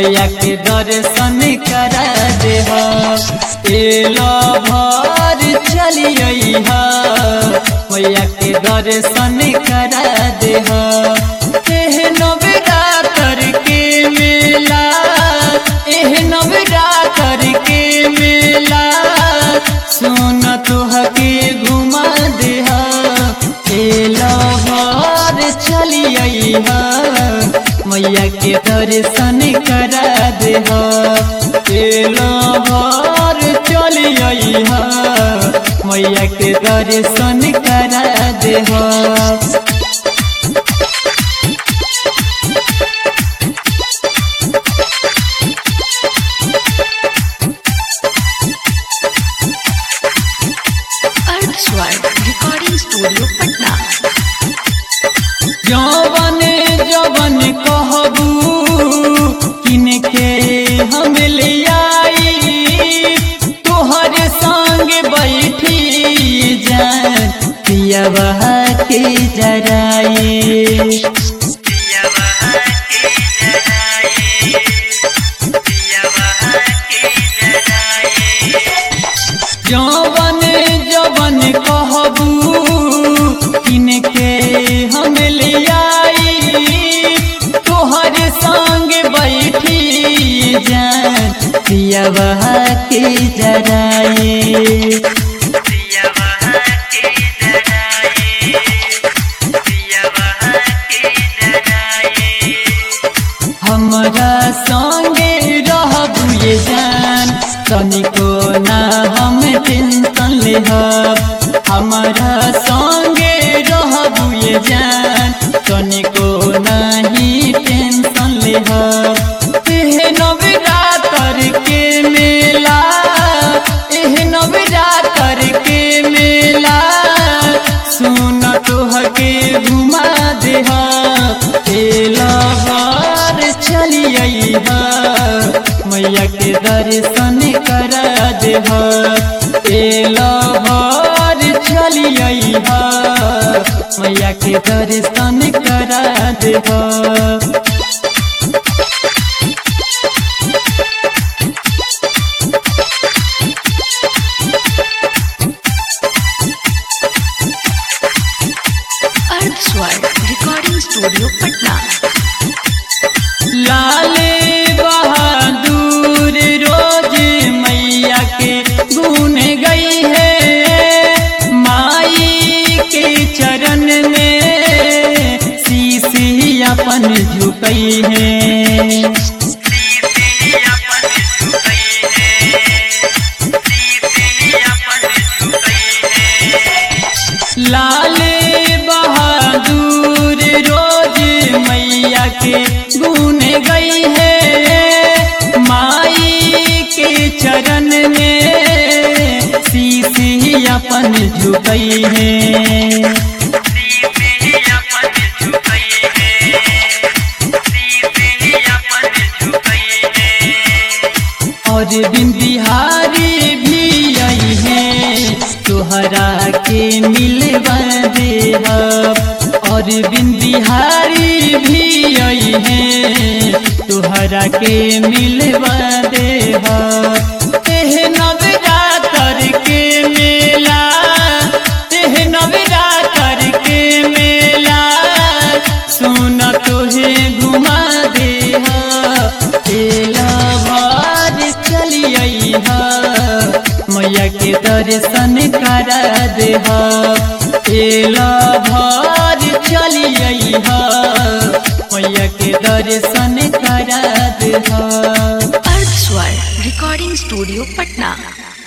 मैया के दर्शन करा देह एलो भर चलिए मैया के दर्शन करा देह एह नवरा करके मेला एह नवरा करके मेला सुन तुहके घुमा देह एलो भर चलिए मैया के दर्शन करा देह एलो भर चलिए मैया के दर्शन करा देह अर्थ स्वर रिकॉर्डिंग स्टूडियो पटना जवन जवन कहबू किनके हम ले आई तोहर संग बैठी जान पियवा के जराई जवन जवन कहबू किनके हम ले आई तोहर संग बैठी जान पियवा के जराई हमरा संगे रहबू ये जान तनिको ना हम टेंशन लेहब हमरा संगे रहबू ये जान तनिको नहीं टेंशन लेहब एह नवरात्र के मेला एह नवरात्र के मेला सुन तोहके घुमा देह एला बार चलिए मैया के दर्शन करा देह एला बार चलिए मैया के दर्शन करा देह अर्थ स्वर रिकॉर्डिंग स्टूडियो पटना लाले बहादुर रोज मैया के गुन गई है माई के चरण में शीशी अपन झुकई है लाले बहादुर रोज मैया के गुन गई है माई के चरण में शीशी अपन झुकई है और बिन बिहारी भी आई है तोहरा के मिलवा देहब और बिन बिहारी भी आई है तोहरा के मिलवा देहब एह नवरात्र के मेला एह नवरात्र के मेला सुन तोहे घुमा देहा एला बार चलिए मैया के दर्शन करा देहा एला भार चलिए मैया के दर्शन करा देहा अर्थ स्वर रिकॉर्डिंग स्टूडियो पटना